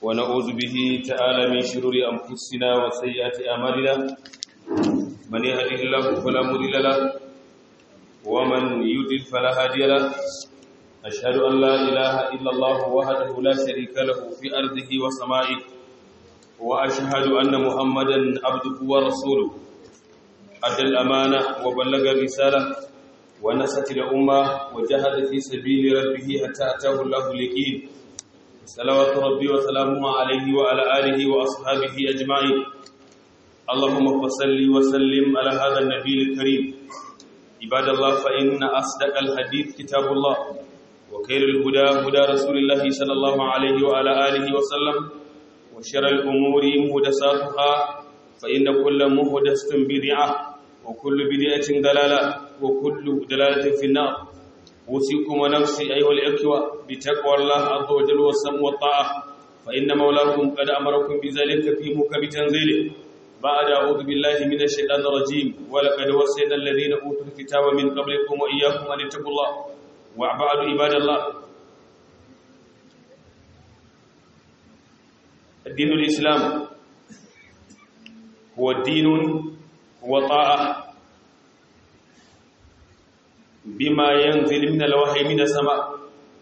ونعوذ به تعالى من شرور أنفسنا وسيئات أعمالنا من يهده الله فلا مضل له ومن يضلل فلا هادي له أشهد أن لا إله إلا الله وحده لا شريك له في أرضه وسمائه وأشهد أن محمدا عبده ورسوله أدى الأمانة وبلغ الرسالة ونصت الأمة وجاهد في سبيل ربه حتى أتاه الله اليقين صلوات ربي وسلامه عليه وعلى آله وأصحابه أجمعين اللهم صل وسلم على هذا النبي الكريم عباد الله فإن أصدق الحديث كتاب الله وخير الهدى هدى رسول الله صلى الله عليه وعلى آله وسلم وشر الأمور مهدساتها فإن كل مهدسة بدعة وكل بدعة دلالة وكل دلالة في النار أوصيكم ونفسي أيها الإخوة بتقوى الله عز وجل والسمع والطاعة فإن مولاكم قد أمركم بذلك في محكم تنزيله بعد أعوذ بالله من الشيطان الرجيم ولقد وصينا الذين أوتوا الكتاب من قبلكم وإياكم أن اتقوا الله وبعد عباد الله الدين الإسلام هو الدين هو طاعة بما ينزل من الوحي من السماء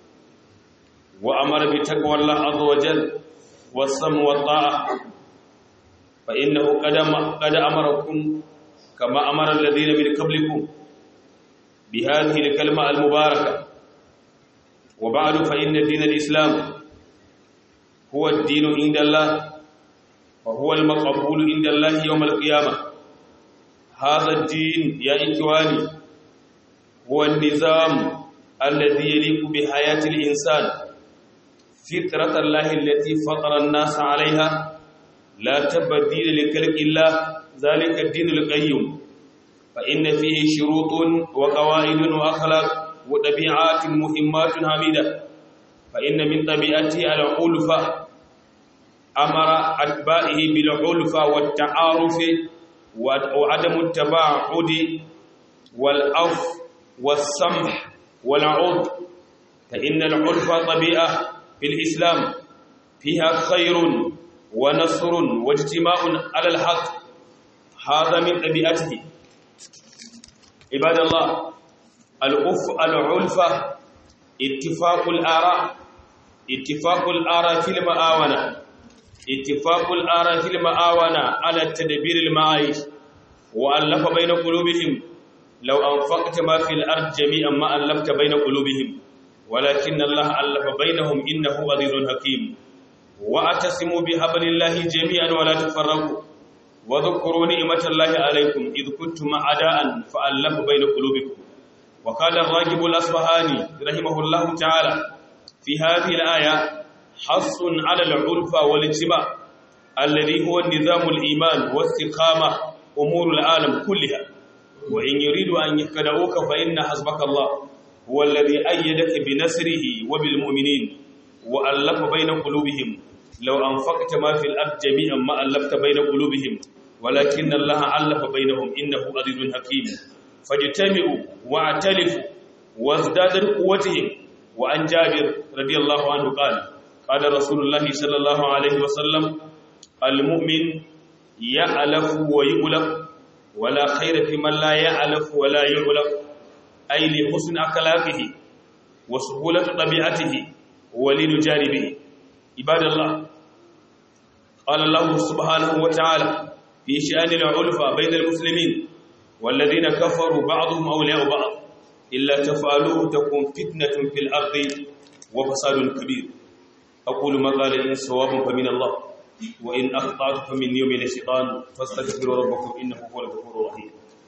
وأمر بتقوى الله عز وجل والسمع والطاعة فإنه قد قد أمركم كما أمر الذين من قبلكم بهذه الكلمة المباركة وبعد فإن دين الإسلام هو الدين عند الله وهو المقبول عند الله يوم القيامة هذا الدين يا إخواني هو النظام الذي يليق بحياة الإنسان فطرة الله التي فطر الناس عليها لا تبديل لخلق الله ذلك الدين القيم فإن فيه شروط وقواعد وأخلاق وطبيعات مهمات حميدة فإن من طبيعته العلفة أمر أتباعه بالعلفة والتعارف وعدم التباعد والعف والسمح والعود فإن العلفة طبيعة في الإسلام فيها خير ونصر واجتماع على الحق هذا من طبيعته عباد الله الأف العلفة اتفاق الآراء اتفاق الآراء في المآونة اتفاق الآراء في المآونة على التدبير المعايش وألف بين قلوبهم لو أنفقت ما في الأرض جميعا ما ألفت بين قلوبهم ولكن الله ألف بينهم إنه عزيز حكيم واعتصموا بحبل الله جميعا ولا تفرقوا وذكروا نعمة الله عليكم إذ كنتم أعداء فألف بين قلوبكم وقال الراجب الأصبهاني رحمه الله تعالى في هذه الآية حص على العلفة والاجتماع الذي هو النظام الإيمان واستقامة أمور العالم كلها وإن يريدوا أن يخدعوك فإن حسبك الله هو الذي أيدك بنصره وبالمؤمنين وألف بين قلوبهم لو أنفقت ما في الأرض جميعا ما ألفت بين قلوبهم ولكن الله ألف بينهم إنه عزيز حكيم فاجتمعوا واعتلفوا وازدادوا قوتهم وعن جابر رضي الله عنه قال قال رسول الله صلى الله عليه وسلم المؤمن يألف ويؤلف ولا خير في من لا يألف ولا يؤلف أي لحسن أخلاقه وسهولة طبيعته ولين جانبه عباد الله قال الله سبحانه وتعالى في شأن العلفة بين المسلمين والذين كفروا بعضهم أولياء بعض إلا تفعلوه تكون فتنة في الأرض وفساد كبير أقول ما قال إن صواب فمن الله وإن أخطأت فمن يوم الشيطان فاستغفروا ربكم إنه هو الغفور الرحيم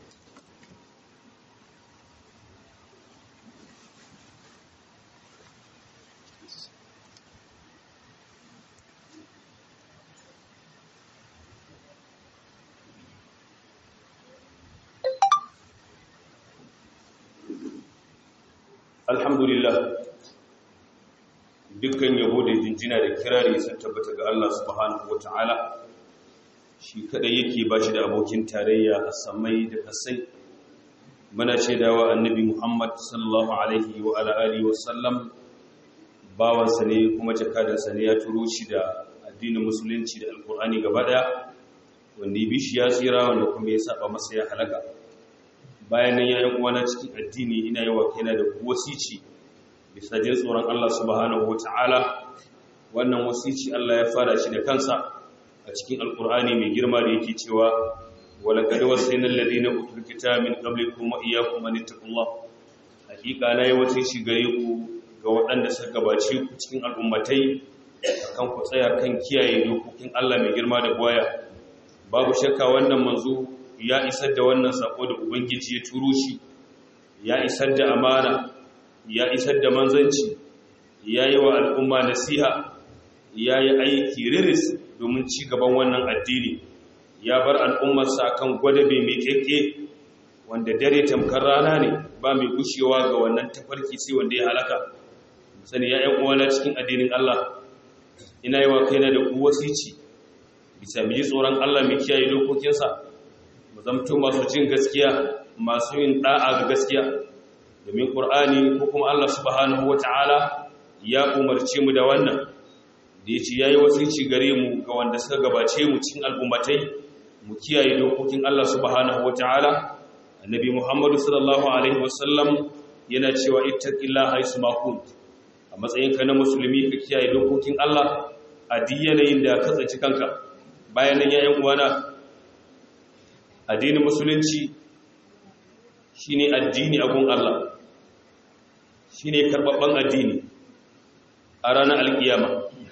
alhamdulillah dukkan yabo da jinjina da kirari sun tabbata ga Allah subhanahu wata'ala shi kadai yake bashi da abokin tarayya a samai da kasai muna shaidawa annabi Muhammad sallallahu alaihi wa ala alihi wa sallam bawansa ne kuma jakadansa ne ya turo shi da addinin musulunci da alkur'ani gaba daya wanda ya bishi ya tsira wanda kuma ya saba masa ya halaka bayan nan yayin uwana cikin addini ina yi wa kaina da wasici bisa jin tsoron Allah subhanahu wata'ala wannan wasici Allah ya fara shi da kansa a cikin alkur'ani mai girma da yake cewa walaqad wasayna alladhina utul kitaba min qablikum wa iyyakum an ittaqullah hakika na yi wasici gare ku ga waɗanda suka gabace ku cikin al'ummatai kan ku tsaya kan kiyaye dokokin Allah mai girma da boya babu shakka wannan manzo ya isar da wannan sako da ubangiji ya turo shi ya isar da amana ya isar da manzanci ya yi wa al'umma nasiha ya yi aiki riris domin ci gaban wannan addini ya bar al'ummarsa kan gwadabe mai kekke wanda dare tamkar rana ne ba mai gushewa ga wannan tafarki sai wanda ya halaka sani ya ‘yan uwana cikin addinin Allah ina yi wa kaina da ku wasici bisa mu yi tsoron Allah mai kiyaye dokokinsa mu zamto masu jin gaskiya masu yin ɗa'a ga gaskiya domin ƙur'ani ko kuma Allah subhanahu wata'ala ya umarce mu da wannan da ya ce ya yi wasici gare mu ga wanda suka gabace mu cikin al'ummatai mu kiyaye dokokin Allah subhanahu wata'ala annabi Muhammadu sallallahu alaihi wasallam yana cewa ittaqillaha haythu ma kunt a matsayinka na musulmi ka kiyaye dokokin Allah a duk yanayin da ka tsaci kanka bayan nan yayin uwana addinin musulunci shine addini a gun Allah shine karbabban addini a ranar alkiyama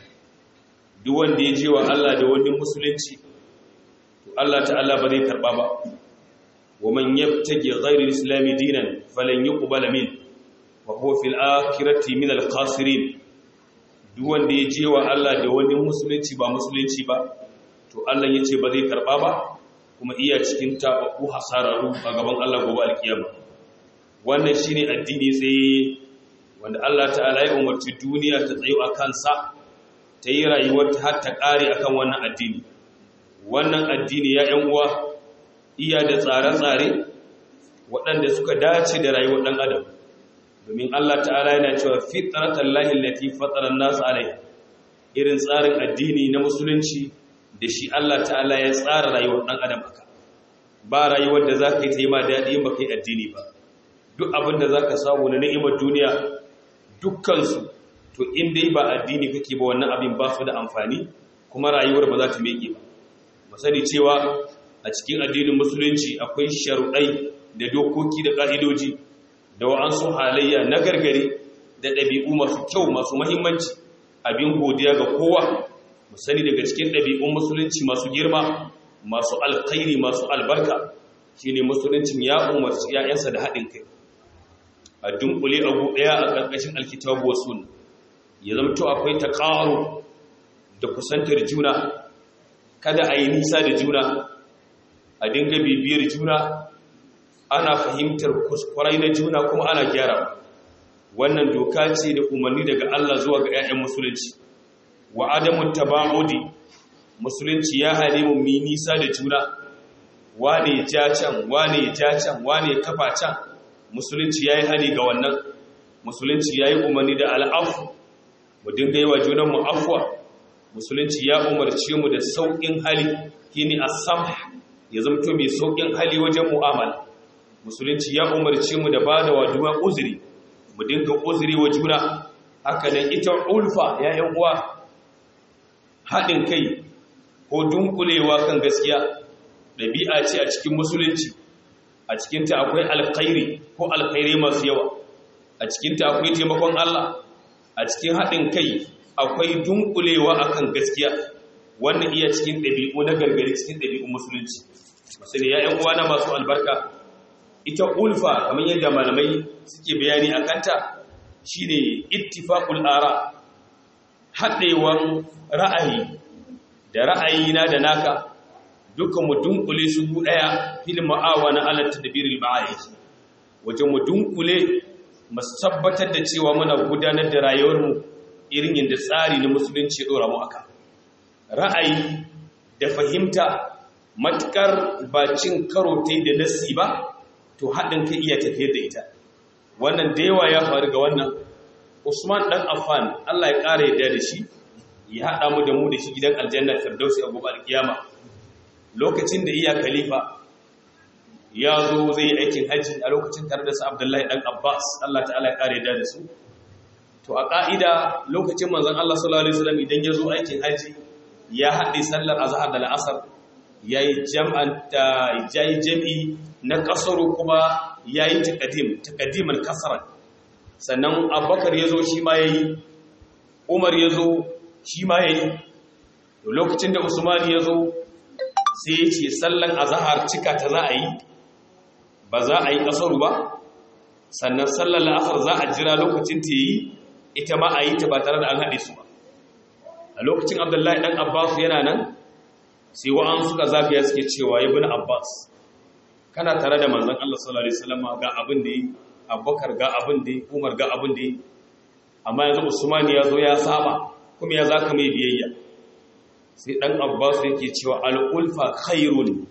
duk wanda ya je wa Allah da wani musulunci to Allah ta'ala ba zai karba ba wa man yabtaji ghayra al-islam dinan falan yuqbal min wa huwa fil akhirati min al-khasirin duk wanda ya je wa Allah da wani musulunci ba musulunci ba to Allah ya ce ba zai karba ba kuma iya cikin tabaku hasararu a gaban Allah gobe alkiyama wannan shine addini sai wanda Allah ta'ala ya umarci duniya ta tsayo a kansa ta yi rayuwar ta har ta kare akan wannan addini wannan addini ya yan uwa iya da tsare-tsare waɗanda suka dace da rayuwar ɗan adam domin Allah ta'ala yana cewa fitratan lahi lati fataran nasu alai irin tsarin addini na musulunci da shi Allah ta'ala ya tsara rayuwar ɗan adam aka ba rayuwar da za ka yi ta yi ma daɗi ba kai addini ba duk abin da za ka samu na ni'imar duniya dukkansu to in dai ba addini kake ba wannan abin ba su da amfani kuma rayuwar ba za ta meke ba mu sani cewa a cikin addinin musulunci akwai sharuɗai da dokoki da ƙa'idoji da wa'ansu halayya na gargare da ɗabi'u masu kyau masu mahimmanci abin godiya ga kowa mu sani daga cikin ɗabi'un musulunci masu girma masu alkhairi masu albarka shine musuluncin ya umarci ‘ya'yansa da haɗin kai a dunkule abu ɗaya a ƙarƙashin alkitabu wa sunna ya zamto akwai ta ƙaro da kusantar juna kada a yi nisa da juna a dinga bibiyar juna ana fahimtar kuskurai na juna kuma ana gyara wannan doka ce da umarni daga Allah zuwa ga 'ya'yan musulunci wa adamun taba'udi musulunci ya hane mu mi nisa da juna wane ja can wane ja can wane kafa can musulunci yayi hani ga wannan musulunci yayi umarni da al'afu mu dinga yi wa junan mu afwa musulunci ya umarce mu da saukin hali kini as-samh ya zamto mai saukin hali wajen mu'amala musulunci ya umarce mu da bada wa juna uzuri mu dinga uzuri wa juna haka nan ita ulfa ya yan uwa haɗin kai ko dunkulewa kan gaskiya ɗabi'a ce a cikin musulunci a cikinta akwai alkhairi ko alkhairi masu yawa a cikinta akwai taimakon Allah a cikin haɗin kai akwai dunkulewa akan gaskiya wannan iya cikin ɗabi'u na gargari cikin ɗabi'un musulunci musulun ya ‘yan uwana masu albarka ita ulfa kamar yadda malamai suke bayani a kanta shine ittifaqul ara haɗewan ra'ayi da ra'ayina da naka duka mu dunkule su ɗaya fil ma'awana ala tadbiril ma'ayi wajen mu dunkule mu tabbatar da cewa muna gudanar da rayuwar mu irin yadda tsari na musulunci ya dora mu aka ra'ayi da fahimta matukar ba cin karo tai da nasi ba to haɗin kai iya tafiyar da ita wannan da yawa ya faru ga wannan Usman dan Affan Allah ya ƙara yadda da shi ya haɗa mu da mu da shi gidan aljanna firdausi a gobe alkiyama lokacin da iya khalifa ya zo zai yi aikin hajji a lokacin tare da su abdullahi dan abbas allah ta'ala ya kare da su to a ƙa'ida lokacin manzon allah sallallahu alaihi wasallam idan ya zo aikin hajji ya haɗe sallar azhar da la'asar ya yi jam'i na ƙasaru kuma ya yi taƙadimar ƙasarar sannan abubakar ya zo shi ma ya yi umar ya zo shi ma ya yi lokacin da usman ya zo sai ya ce sallan azahar cika ta za a yi ba za a yi ƙasaru ba sannan sallan la'asar za a jira lokacin ta yi ita ma a yi ta ba tare da an haɗe su ba a lokacin abdullahi ɗan abbas yana nan sai wa'an suka zagaya suke cewa ya bin abbas kana tare da manzan allah sallallahu alaihi wasallam ga abin da yi abubakar ga abin da yi umar ga abin da yi amma yanzu usman ya zo ya saba kuma ya zaka mai biyayya sai ɗan abbas yake cewa al'ulfa khairun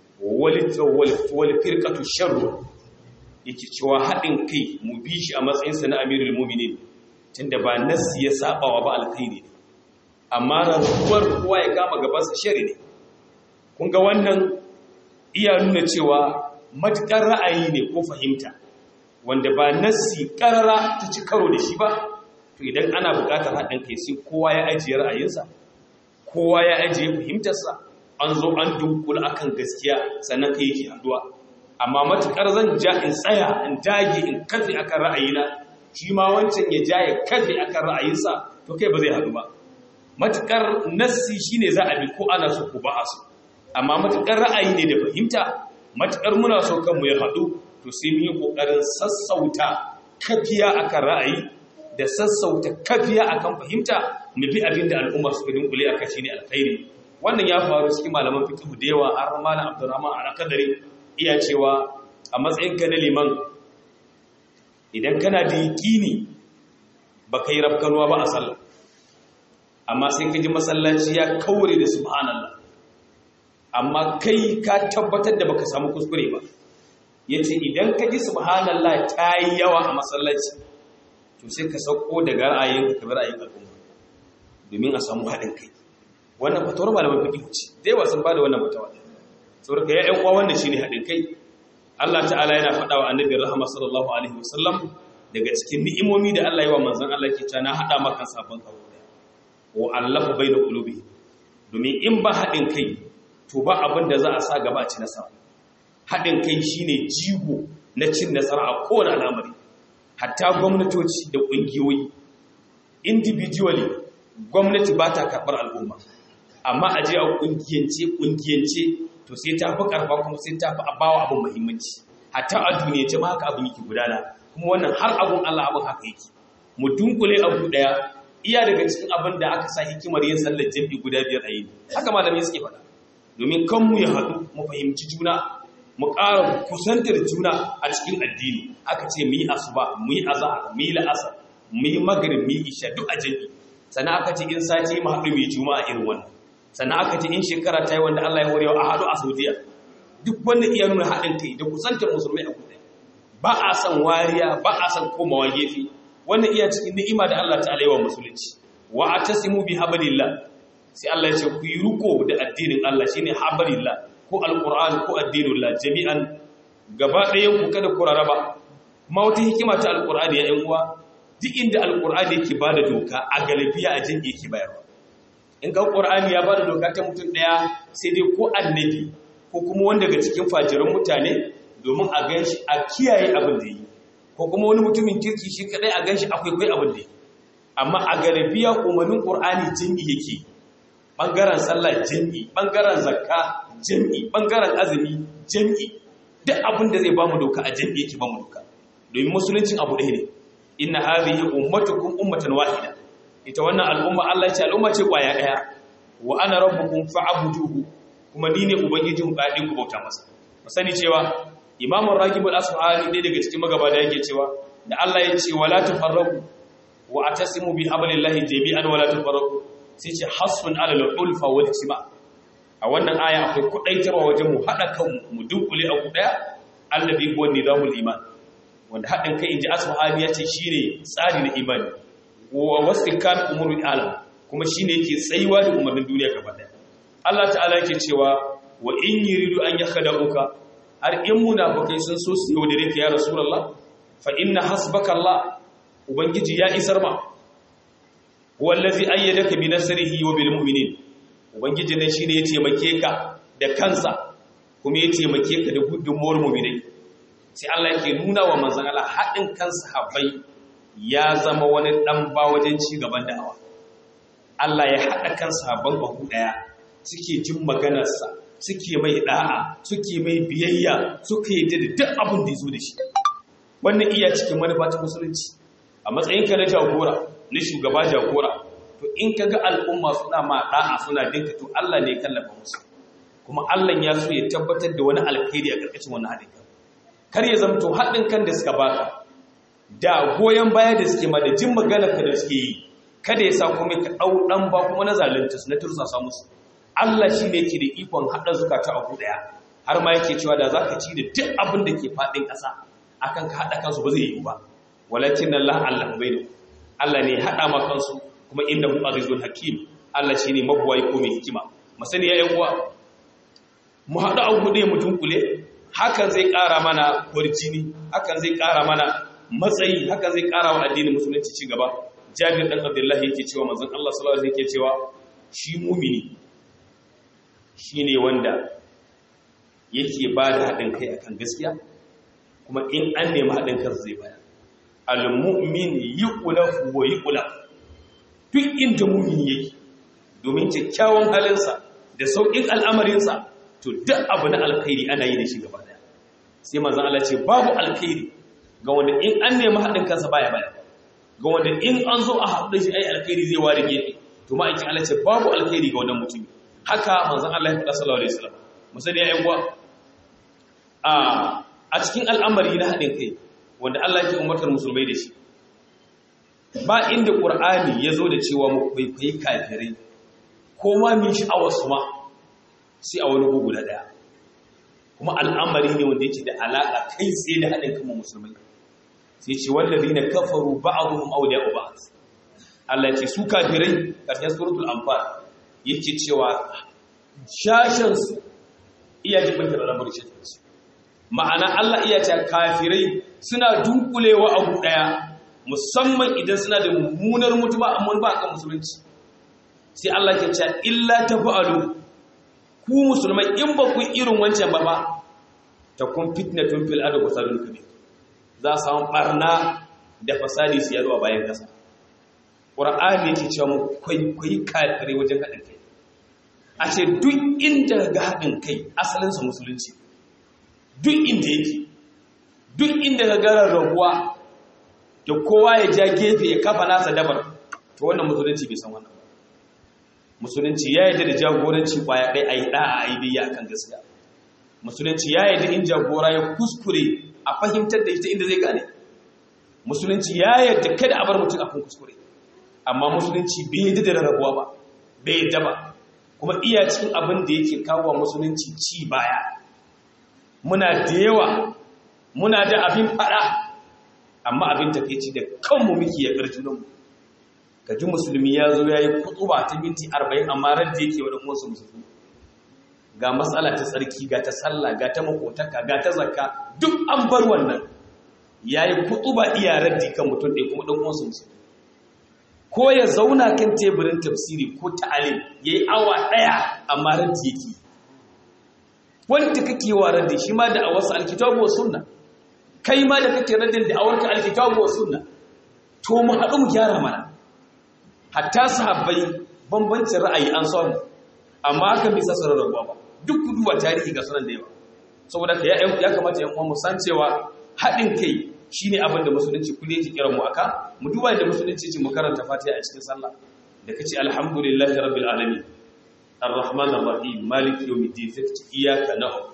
wal firqatu sharrun yake cewa haɗin kai mu bi shi a matsayinsa na amirul mu'minin tunda ba nassi ya sabawa ba alkhairi ne amma rantsuwar kowa ya kama gabansa shari ne kun ga wannan iya nuna cewa matuƙar ra'ayi ne ko fahimta wanda ba nassi ƙarara ta ci karo da shi ba to idan ana buƙatar haɗin kai sai kowa ya ajiye ra'ayinsa kowa ya ajiye fahimtarsa an zo an dunkula akan gaskiya sannan kai yake haduwa amma matuƙar zan ja in tsaya in dage in kafe akan ra'ayina shi ma wancan ya ja ya kafe akan ra'ayinsa to kai ba zai haɗu ba matuƙar nassi shine za a bi ko ana so ko ba a so amma matuƙar ra'ayi ne da fahimta matuƙar muna so kanmu ya haɗu to sai mu yi ƙoƙarin sassauta kafiya akan ra'ayi da sassauta kafiya akan fahimta mu bi abin da al'umma suka dinkule a kashi ne alkhairi wannan ya faru cikin malaman fiqh da yawa har malam Abdurrahman al-Qadari iya cewa a matsayin ka na liman idan kana da yaqini baka yi rafkanuwa ba a sallah amma sai ka ji masallaci ya kaure da subhanallah amma kai ka tabbatar da baka samu kuskure ba yace idan ka ji subhanallah ta yi yawa a masallaci to sai ka sauko daga ra'ayin ka bar ra'ayin al'umma domin a samu haɗin kai wannan fatawar malaman fiqh ce dai wa sun bada wannan fatawa saboda ya ƴan uwa wannan shine haɗin kai Allah ta'ala yana faɗa wa annabi rahama sallallahu alaihi wasallam daga cikin ni'imomi da Allah ya wa manzon Allah ke ta na haɗa maka sabon kawo wa allafa baina qulubi domin in ba haɗin kai to ba abin da za a sa gaba a ci nasara haɗin kai shine jigo na cin nasara a kowane al'amari hatta gwamnatoci da ƙungiyoyi individually gwamnati ba ta karɓar al'umma amma a je a ƙungiyance ƙungiyance to sai ta fi ƙarfa kuma sai ta fi abawa abin muhimmanci hatta a duniyance ma haka abin yake gudana kuma wannan har abin Allah abin haka yake mu dunkule abu ɗaya iya daga cikin abin da aka sa hikimar yin sallar jami'i guda biyar a yi haka malamai suke faɗa domin kan mu ya haɗu mu fahimci juna mu ƙara kusantar juna a cikin addini aka ce mu yi asuba mu yi azahar mu yi la'asar mu yi magrib mu yi isha duk a jami'i sannan aka ce in sati mu haɗu mu yi juma'a irin wannan sannan aka ce in shekara ta yi wanda Allah ya horewa a haɗu a saudiya duk wannan iya nuna haɗin kai da kusantar musulmai a kuɗe ba a san wariya ba a san komawa gefe wannan iya cikin ni'ima da Allah ta'ala yi wa musulunci wa atasimu bi hablillah sai Allah ya ce ku yi riko da addinin Allah shine hablillah ko alquran ko addinullah jami'an gaba ɗayan ku kada ku raraba kuma wata hikima ta alqur'ani ya yan uwa duk inda alqur'ani yake bada doka a galibiya a jin yake bayarwa in ga qur'ani ya bada doka ta mutum daya sai dai ko annabi ko kuma wanda daga cikin fajiran mutane domin a ganshi a kiyaye abin da yi ko kuma wani mutumin kirki shi kadai a ganshi akwai kai abin da yi amma a galibiya umarnin qur'ani jami'i yake bangaren sallah jami'i bangaren zakka jami'i bangaren azumi jami'i duk abin da zai bamu doka a jami'i yake bamu doka domin musuluncin abu ɗaya ne inna hadhihi ummatukum ummatan wahida ita wannan al'umma Allah ce al'umma ce kwaya daya wa ana rabbukum fa'buduhu kuma ni ne ubangijin ku ku bauta masa mu sani cewa Imam Ragib al-Asfahani dai daga cikin magabata yake cewa da Allah ya ce wala tafarraqu wa atasimu bi hablillahi jami'an wala tafarraqu sai ce hasbun ala al-ulfa wal isma a wannan aya akwai kudaitarwa wajen mu hada kan mu dunkule abu daya allazi huwa nizamul iman wanda hadin kai inji Asfahani ya ce shine tsari na imani wa wasikan umurul alam kuma shine yake tsayuwa da umarnin duniya gaba daya Allah ta'ala yake cewa wa in yuridu an yakhda'uka har in munafikai sun so su yaudare ka ya rasulullah fa inna hasbaka Allah ubangiji ya isar ma wallazi ayyadaka bi nasrihi wa bil mu'minin ubangiji ne shine ya taimake ka da kansa kuma ya taimake ka da gudunmuwar mu'minai sai Allah yake nuna wa manzon Allah haɗin kan sahabbai ya zama wani dan ba wajen ci gaban da'awa Allah ya haɗa kan sahabban bahu daya suke jin maganarsa suke mai da'a suke mai biyayya suke yi da duk abin da ya zo da shi wannan iya cikin manufa ta musulunci a matsayinka na jagora na shugaba jagora to in ka ga al'umma suna ma da'a suna dinka to Allah ne ya kallafa musu kuma Allah ya so ya tabbatar da wani alkhairi a ƙarƙashin wannan haɗin kan kar ya zamto haɗin kan da suka baka da goyon baya da suke ma da jin maganar ka da suke yi kada ya sa kuma ka ɗau ɗan ba kuma na zalunta su na tursasa musu Allah shi ne yake da ikon haɗa zukata a ɗaya har ma yake cewa da za ka ci da duk abin da ke faɗin ƙasa akan ka haɗa kansu ba zai yi ba walakin Allah Allah bai da Allah ne haɗa ma kansu kuma inda hu azizul hakim Allah shi ne mabuwayi ko mai hikima masani ya yan uwa mu haɗu a gude mu dunkule hakan zai ƙara mana kwarjini hakan zai ƙara mana matsayi hakan zai ƙara wa addinin musulunci ci gaba jabir dan abdullahi yake cewa manzon Allah sallallahu alaihi wasallam yake cewa shi mumini shine wanda yake ba da haɗin kai akan gaskiya kuma in an nemi haɗin kansa zai bayar al-mu'min yuqlafu wa yuqlaf duk inda mu'min yake domin kyakkyawan halinsa da sauƙin al'amarinsa to duk abu na alkhairi ana yi da shi gaba daya sai manzon Allah ce babu alkhairi ga wanda in an nemi haɗin kansa baya baya ga wanda in an zo a haɗu da shi ai alkhairi zai ware gefe to ma'aikin Allah ce babu alkhairi ga wannan mutum haka manzon Allah ya faɗa sallallahu alaihi wasallam musali ya uwa a a cikin al'amari na haɗin kai wanda Allah ke umartar musulmai da shi ba inda ƙur'ani ya zo da cewa mu kwaikwayi kafirai ko ma min sha'awar su ma sai a wani bugu da ɗaya kuma al'amari ne wanda yake da alaƙa kai tsaye da haɗin kan musulmai sai ce wallazi na kafaru ba'aduhum awliya'u ba'd Allah ce su kafirai karshen suratul anfal yake cewa shashin su iya jibin da al'amari shi ma'ana Allah iya ce kafirai suna dunkulewa abu daya musamman idan suna da mummunar mutuba amma ba kan musulunci sai Allah ke ce illa tafa'alu ku musulmai in ba ku irin wancan ba ba ta kun fitnatun fil ardi wa sadun kabir za su samu barna da fasadi su yaro a bayan kasa qur'ani yake cewa mu kwaikwayi kafirai wajen haɗin kai a ce duk inda ga haɗin kai asalin sa musulunci duk inda yake duk inda ga garar rabuwa da kowa ya ja gefe ya kafa nasa dabar to wannan musulunci bai san wannan musulunci ya yadda da jagoranci kwaya ɗaya a yi ɗa'a a yi biya a kan gaskiya musulunci ya yadda in jagora ya kuskure a fahimtar da ita inda zai gane musulunci ya yadda kada a bar mutum a kan kuskure amma musulunci bai yadda da rarrabuwa ba bai yadda ba kuma iya cikin abin da yake kawo musulunci ci baya muna da yawa muna da abin faɗa amma abin takeici da kanmu muke ya ƙarjunanmu ka ji musulmi ya zo ya yi kutuba ta minti arba'in amma radda yake wa ɗan'uwansu musulmi ga matsala ta tsarki ga ta sallah ga ta makotaka ga ta zakka duk an bar wannan ya yi kutuba iya raddi kan mutum ɗaya kuma ɗan'uwansu musulmi ko ya zauna kan teburin tafsiri ko ta'alim ya yi awa ɗaya amma raddi yake wanda kake wa raddi shi ma da awarsa alkitabu wa sunna kai ma da kake raddin da awarka alkitabu wa sunna to mu haɗu mu gyara mana hatta sahabbai bambancin ra'ayi an samu amma hakan bai sasa rarrabuwa ba duk duba tarihi ga sunan da yawa saboda ka ya kamata yan uwan mu san cewa haɗin kai shine abin da musulunci kullu yake kira mu aka mu duba da musulunci ce mu karanta fatiha a cikin sallah da kace alhamdulillahi rabbil alamin arrahman arrahim maliki yawmiddin sai kace iyyaka na'budu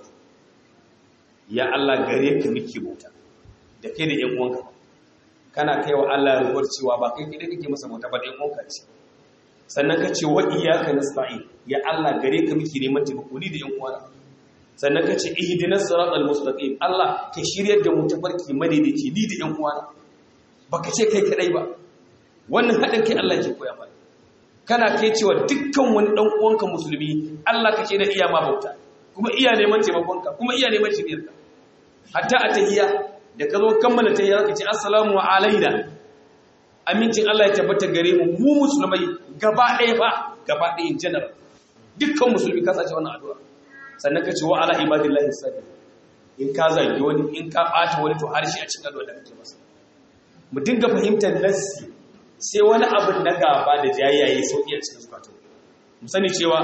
ya Allah gare ka muke bauta da kai da yan uwanka kana kai wa Allah rubuwar cewa ba kai kidai kake masa bauta ba dai konka ce sannan ka ce wa iyyaka nasta'in ya Allah gare ka muke neman taimako ni da yan uwana sannan ka ce ihdinas siratal mustaqim Allah ka shiryar da mu tafarki madaidaici ni da yan uwana baka ce kai kadai ba wannan hadin kai Allah ke koya mana kana kai cewa dukkan wani dan uwanka musulmi Allah kake da iya ma bauta kuma iya neman taimakonka kuma iya neman shiriyarka hatta a tahiyya da ka zo kammala tahiyya ka ce assalamu alaina amincin Allah ya tabbata gare mu mu musulmai gaba ɗaya ba gaba ɗaya in general dukkan musulmi ka sace wannan addu'a sannan ka ce wa ala ibadillahi sabi in ka zagi wani in ka ɓata wani to harshe a cikin addu'a da kake masa mu dinga fahimtar nassi sai wani abin na gaba da jayaye sauki a cikin zukatan mu sani cewa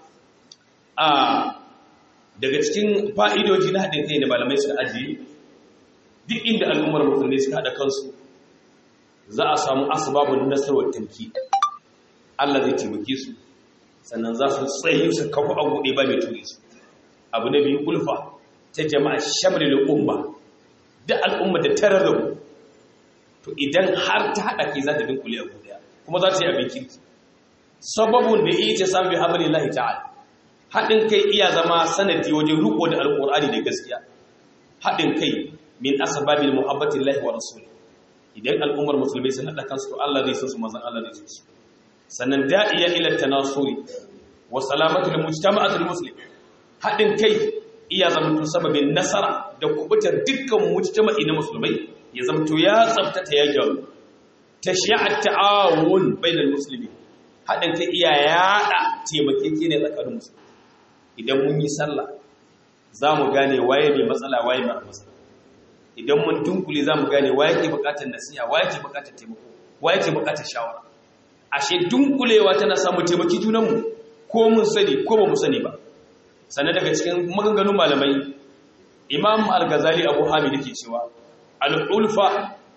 a daga cikin fa'idoji na haɗin kai da malamai suka ajiye duk inda al'ummar musulmi suka haɗa kansu za a samu asibabin nasarar tamki Allah zai taimake su sannan za su tsaye su kafa abu ɗaya ba mai ture su abu na biyu kulfa ta jama'a shamri da umma da al'umma da tarar da to idan har ta haɗa kai za ta dinkule abu ɗaya kuma za ta yi abin kirki sababin da iya ce sami hamari lahi ta'ala haɗin kai iya zama sanadi wajen riko da alƙur'ani da gaskiya haɗin kai min asbabin muhabbatin lahi wa rasuli idan al'ummar musulmai sun haɗa kansu to Allah zai san su manzon Allah zai san su sannan da'iya ila tanasuri wa salamatu lil mujtama'atil muslim haɗin kai iya zama to sababin nasara da kubutar dukkan mujtama'i na musulmai ya zama to ya tsaftata ya gyaru tashi'a ta'awun bainal muslimin haɗin kai iya yaɗa taimakekeniya tsakanin musulmai idan mun yi sallah za mu gane waye mai matsala waye mai matsala idan mun dunkule za mu gane waye ke bukatar nasiha waye ke bukatar taimako waye ke bukatar shawara ashe dunkulewa tana samu taimaki junanmu ko mun sani ko ba mu sani ba sannan daga cikin maganganun malamai imam al-ghazali abu hamid yake cewa al-ulfa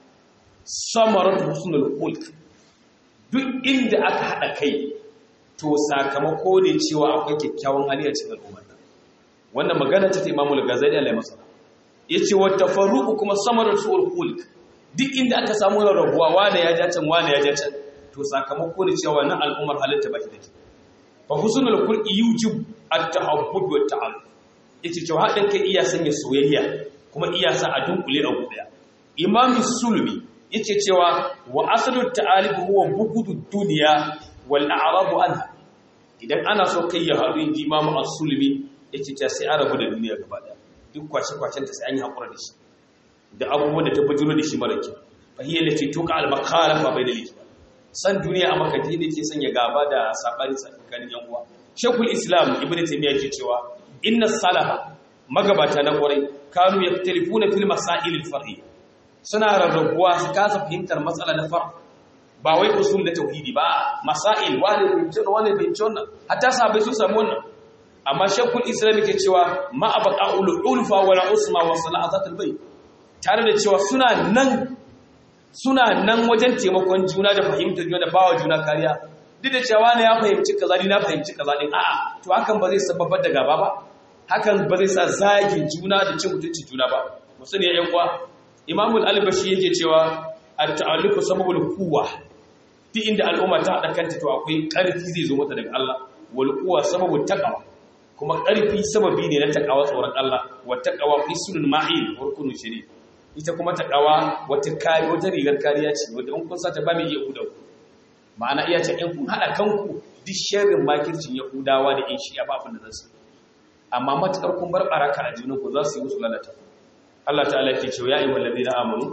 samarat husnul khulq duk inda aka hada kai to sakamako ne cewa akwai kyakkyawan hali a cikin al'umma wannan magana ce ta Imam al-Ghazali Allah masa yace wa tafarruqu kuma samarar su'ul khulq duk inda aka samu rabuwa wanda ya ja can wanda ya ja can to sakamako ne cewa wannan al'ummar halitta baki take fa husnul khulqi yujib at-tahabbub wa ta'alluf yace cewa hadin kai iya sanya soyayya kuma iya sa a dunkule a guda Imam Sulmi yace cewa wa aslu ta'alib huwa bugudud dunya wal a'rabu anha idan ana so kai ya haɗu inji Imam As-Sulmi yake ta sai arabu da duniya gaba daya duk kwace-kwacen ta sai an yi haƙura da shi da abubuwan da ta bujiro da shi mara kyau fahiyar da ce tuka al-makara fa bai da liki san duniya a makati da ke sanya gaba da sabani tsakanin yan uwa shekul islam ibnu taymiya ke cewa inna salaha magabata na kwarai kanu yaktalifuna fil masail al-far'i suna rarrabuwa su kasa fahimtar matsala na far ba wai usul da tauhidi ba masail wani bai wani bai wannan hatta sahabbai sun samu wannan amma shakul islam ke cewa ma abqa ulfa wala usma wa salahatul bayt tare da cewa suna nan suna nan wajen taimakon juna da fahimtar juna da bawa juna kariya duk da cewa ne ya fahimci kaza ni na fahimci kaza din a'a to hakan ba zai sababar da gaba ba hakan ba zai sa zagin juna da cin mutuncin juna ba musani ya yan uwa imamu al-albashi yake cewa at-ta'alluqu sababul quwwa duk inda al'umma ta hada kanta to akwai karfi zai zo mata daga Allah wal quwwa sababut taqwa kuma ƙarfi sababi ne na taƙawa tsoron Allah wa taƙawa fi sunan ma'il wa rukunin shiri ita kuma taƙawa wata kari wata rigar kariya ce wadda in kun sata ba mai iya hudan ku ma'ana iya ce in kun haɗa kanku duk sharrin makircin yahudawa da in shi ya ba abin da zasu amma matuƙar kun bar baraka a junan ku za su yi musu lalata Allah ta'ala ke cewa ya ayyuhal ladina amanu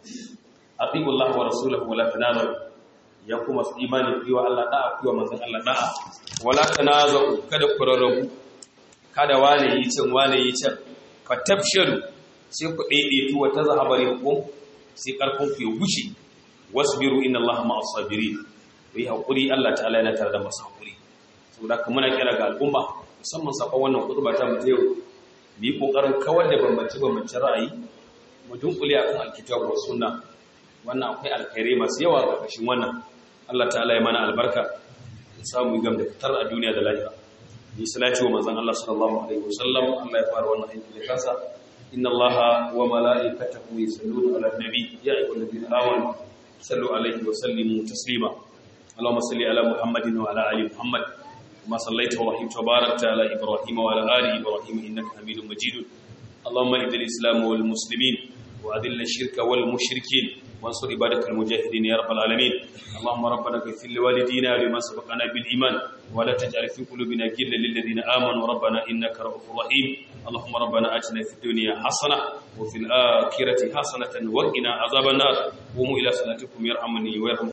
atiqu Allah wa rasulahu wa la tanazu ya kuma su imani ku yi wa Allah da'a ku yi wa manzon Allah da'a wala tanazu kada ku rarrabu kada wane yi can wane yi can fa tabsharu sai ku daidaitu wa tazhabari hukum sai karfin ku ya wuce wasbiru inna allaha ma'as sabirin ku yi hakuri Allah ta'ala yana tare da masu hakuri saboda kuma muna kira ga al'umma musamman sakon wannan kutuba ta mu yau mu yi kokarin kawar da bambance bambance ra'ayi mu dunkule akan alkitab wa sunna wannan akwai alkhairai masu yawa a ƙarƙashin wannan Allah ta'ala ya mana albarka ya samu gam da fitar a duniya da lahira yi salati wa manzon Allah sallallahu alaihi wasallam Allah ya fara wannan aiki da kansa inna Allaha wa mala'ikatahu yusalluna 'alan nabi ya ayyuhalladhina amanu sallu alaihi wa sallimu taslima Allahumma salli ala Muhammadin wa ala ali Muhammad kama sallaita wa rahimta wa barakta ala Ibrahim wa ala ali Ibrahim innaka Hamidum Majid Allahumma idil Islam wal muslimin وأذل الشرك والمشركين وانصر عبادك المجاهدين يا رب العالمين اللهم ربنا اغفر لوالدينا ولمن سبقنا بالإيمان ولا تجعل في قلوبنا غلا للذين آمنوا ربنا إنك رؤوف رحيم اللهم ربنا آتنا في الدنيا حسنة وفي الآخرة حسنة وقنا عذاب النار قوموا إلى صلاتكم يرحمني ويرحمكم